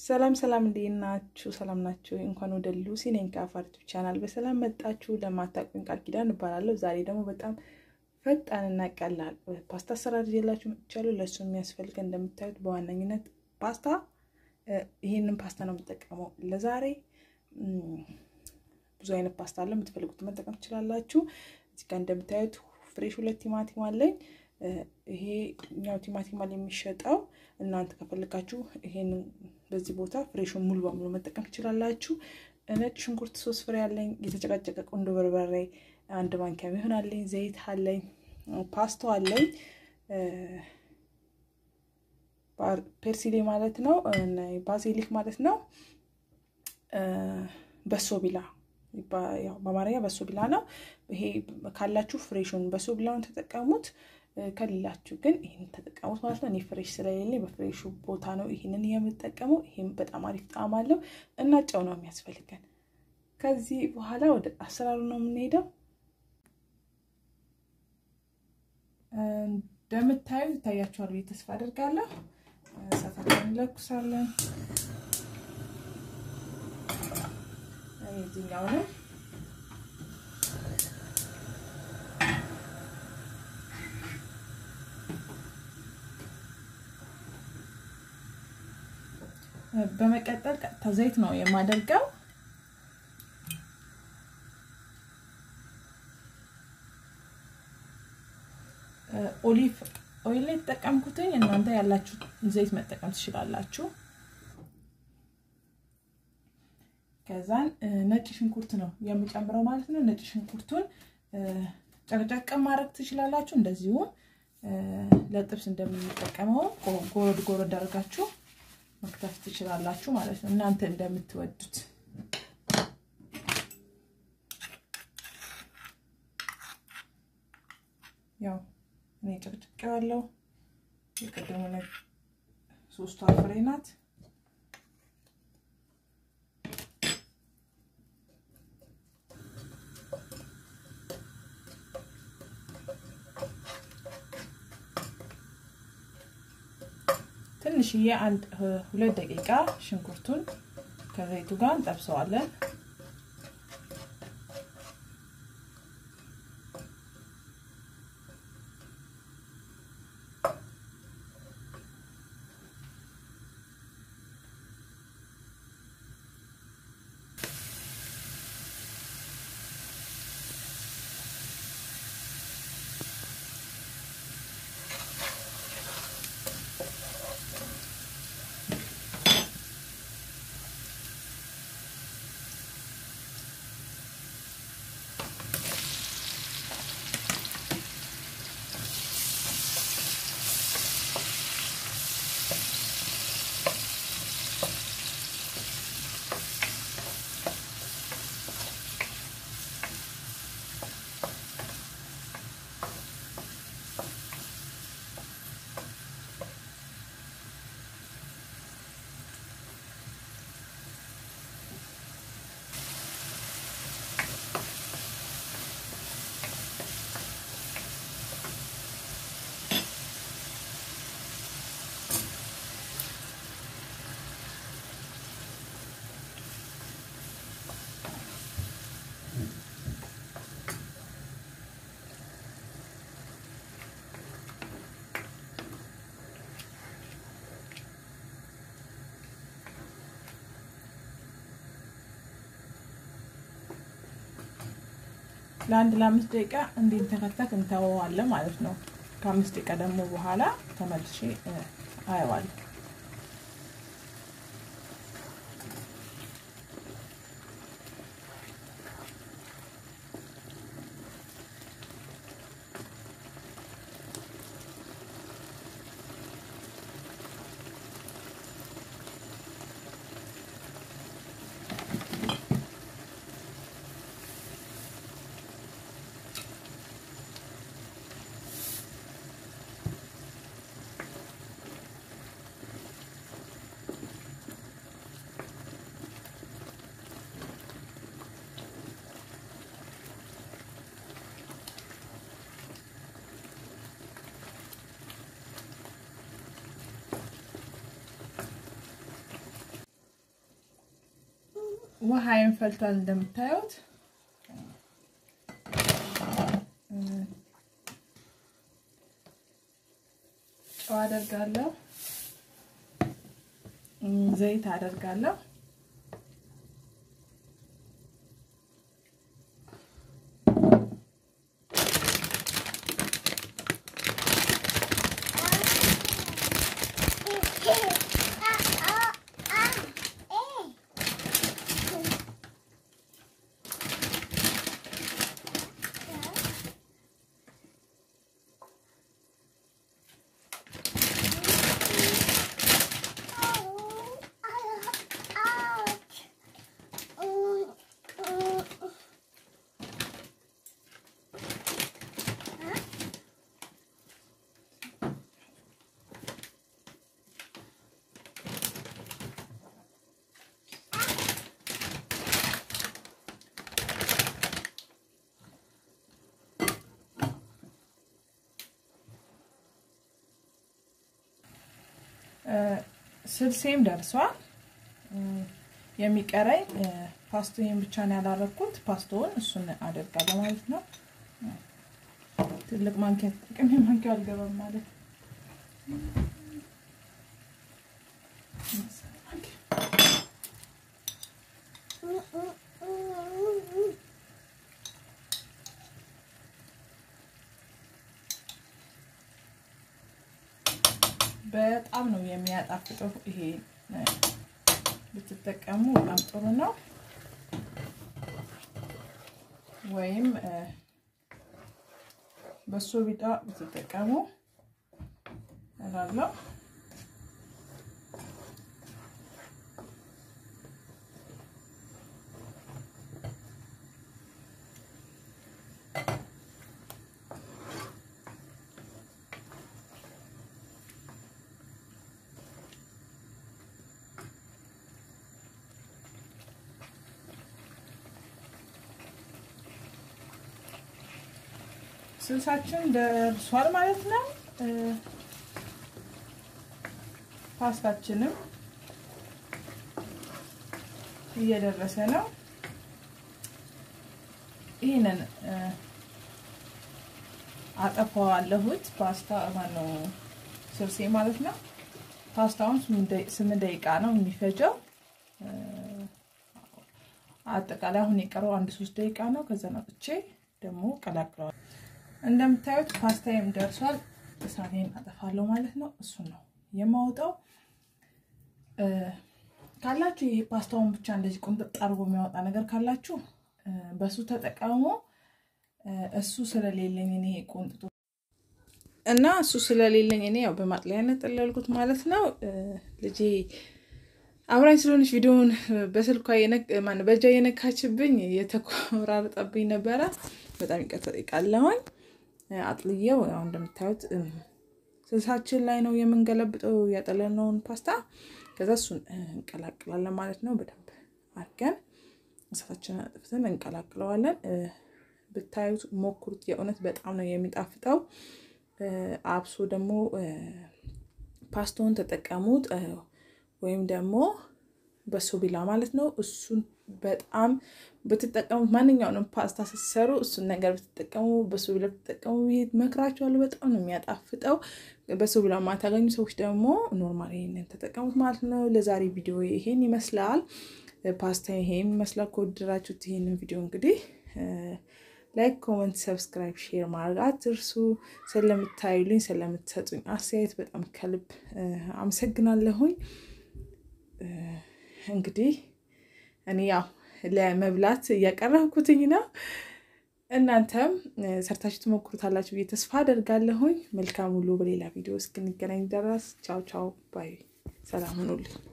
ሰላም ሰላም፣ እንዴት ናችሁ? ሰላም ናችሁ? እንኳን ወደ ሉሲ ነኝ ከአፋርቱ ቻናል በሰላም መጣችሁ። ለማታውቁኝ ቃል ኪዳን እባላለሁ። ዛሬ ደግሞ በጣም ፈጣንና ቀላል ፓስታ አሰራር ይዤላችሁ መጥቻለሁ። ለእሱ የሚያስፈልገን እንደምታዩት በዋነኝነት ፓስታ፣ ይሄንን ፓስታ ነው የምጠቀመው ለዛሬ። ብዙ አይነት ፓስታ አለ፣ የምትፈልጉት መጠቀም ትችላላችሁ። እዚህ ጋር እንደምታዩት ፍሬሽ ሁለት ቲማቲም አለኝ። ይሄ ኛው ቲማቲም አለ የሚሸጠው። እናንተ ከፈልጋችሁ ይሄንን በዚህ ቦታ ፍሬሹን ሙሉ በሙሉ መጠቀም ትችላላችሁ። ነጭ ሽንኩርት ሶስት ፍሬ አለኝ። የተጨቃጨቀ ቁንዶ በርበሬ አንድ ማንኪያ የሚሆን አለኝ። ዘይት አለኝ። ፓስቶ አለኝ። ፐርሲሌ ማለት ነው፣ ባዚሊክ ማለት ነው። በሶ ቢላ በአማርኛ በሶ ቢላ ነው። ይሄ ካላችሁ ፍሬሹን በሶ ቢላውን ተጠቀሙት። ከሌላችሁ ግን ይህን ተጠቀሙት ማለት ነው። እኔ ፍሬሽ ስለሌለኝ በፍሬሹ ቦታ ነው ይህንን የምጠቀመው። ይህም በጣም አሪፍ ጣዕም አለው እና ጨው ነው የሚያስፈልገን። ከዚህ በኋላ ወደ አሰራሩ ነው የምንሄደው። እንደምታዩ ይታያችኋል ብዬ ተስፋ አድርጋለሁ። እሳታችንን እንለኩሳለን። የዚህኛውንም በመቀጠል ቀጥታ ዘይት ነው የማደርገው። ኦሊቭ ኦይል ላይ የተጠቀምኩትኝ እናንተ ያላችሁ ዘይት መጠቀም ትችላላችሁ። ከዛን ነጭ ሽንኩርት ነው የምጨምረው ማለት ነው። ነጭ ሽንኩርቱን ጨቅጨቅ ማድረግ ትችላላችሁ። እንደዚሁም ለጥብስ እንደምንጠቀመው ጎረድ ጎረድ አድርጋችሁ መክተፍ ትችላላችሁ ማለት ነው፣ እናንተ እንደምትወዱት። ያው እኔ ጨቅጭቄዋለሁ። የቀደሙ ሶስቷ ፍሬ ናት። ትንሽዬ አንድ ሁለት ደቂቃ ሽንኩርቱን ከዘይቱ ጋር እንጠብሰዋለን። ለአንድ ለአምስት ደቂቃ እንዲንተከተክ እንተወዋለን ማለት ነው። ከአምስት ደቂቃ ደግሞ በኋላ ተመልሼ አየዋለሁ። ውሃዬን ፈልቷል እንደምታዩት። ጨው አደርጋለሁ፣ ዘይት አደርጋለሁ። ስልሴም ደርሷል። የሚቀረኝ ፓስቶን ብቻ ነው ያላረኩት። ፓስቶውን እሱን አደርጋለሁ ማለት ነው። ትልቅ ማንኪያ ጥቅም ማንኪያ አልገባም ማለት በጣም ነው የሚያጣፍጠው። ይሄ ብትጠቀሙ በጣም ጥሩ ነው። ወይም በሶ ቢጣ ብትጠቀሙ እላለሁ። ስልሳችን ደርሷል ማለት ነው። ፓስታችንም እየደረሰ ነው። ይህንን አጠፋዋለሁት ፓስታ ማነው ስልሴ ማለት ነው። ፓስታውን ስምንት ደቂቃ ነው የሚፈጀው። አጠቃላይ አሁን የቀረው አንድ ሶስት ደቂቃ ነው። ከዛ ነጥቼ ደግሞ ቀላቅለዋል። እንደምታዩት ፓስታዬም ደርሷል። እሳቴን አጠፋለሁ ማለት ነው። እሱን ነው የማወጣው። ካላችሁ ይሄ ፓስታውን ብቻ እንደዚህ ቁንጥጥ አድርጎ የሚያወጣ ነገር ካላችሁ በሱ ተጠቀሙ። እሱ ስለሌለኝ እኔ ቁንጥጡ እና እሱ ስለሌለኝ እኔ ያው በማጥለያነት ጠለልኩት ማለት ነው። ልጄ አብራኝ ስለሆነች ቪዲዮውን በስልኳ በእጇ የነካችብኝ የተቆራረጠብኝ ነበረ። በጣም ይቅርታ ጠይቃለሁኝ። አጥልየው ያው እንደምታዩት ስልሳችን ላይ ነው የምንገለብጠው ያጠለነውን ፓስታ። ከዛ እሱን እንቀላቅላለን ማለት ነው። በደንብ አድርገን እሳታችንን አጥፍተን እንቀላቅለዋለን። ብታዩት ሞክሩት። የእውነት በጣም ነው የሚጣፍጠው። አብሶ ደግሞ ፓስታውን ተጠቀሙት ወይም ደግሞ በሶቢላ ማለት ነው። እሱን በጣም ብትጠቀሙት ማንኛውንም ፓስታ ስትሰሩ እሱን ነገር ብትጠቀሙ በሶቢላ ብትጠቀሙ መክራችኋለሁ። በጣም ነው የሚያጣፍጠው። በሶቢላ ማታገኙ ሰዎች ደግሞ ኖርማል ይሄንን ተጠቀሙት ማለት ነው። ለዛሬ ቪዲዮ ይሄን ይመስላል። ፓስታ ይሄን ይመስላል። ከወደዳችሁት ይሄንን ቪዲዮ እንግዲህ ላይክ፣ ኮመንት፣ ሰብስክራይብ፣ ሼር ማድረግ አትርሱ። ስለምታዩልኝ ስለምትሰጡኝ አስተያየት በጣም ከልብ አመሰግናለሁኝ። እንግዲህ እኔ ያው ለመብላት እያቀረብኩትኝ ነው። እናንተም ሰርታችሁ ትሞክሩታላችሁ ብዬ ተስፋ አደርጋለሁኝ። መልካም ሁሉ። በሌላ ቪዲዮ እስክንገናኝ ድረስ ቻው ቻው ባይ። ሰላም ሁኑልኝ።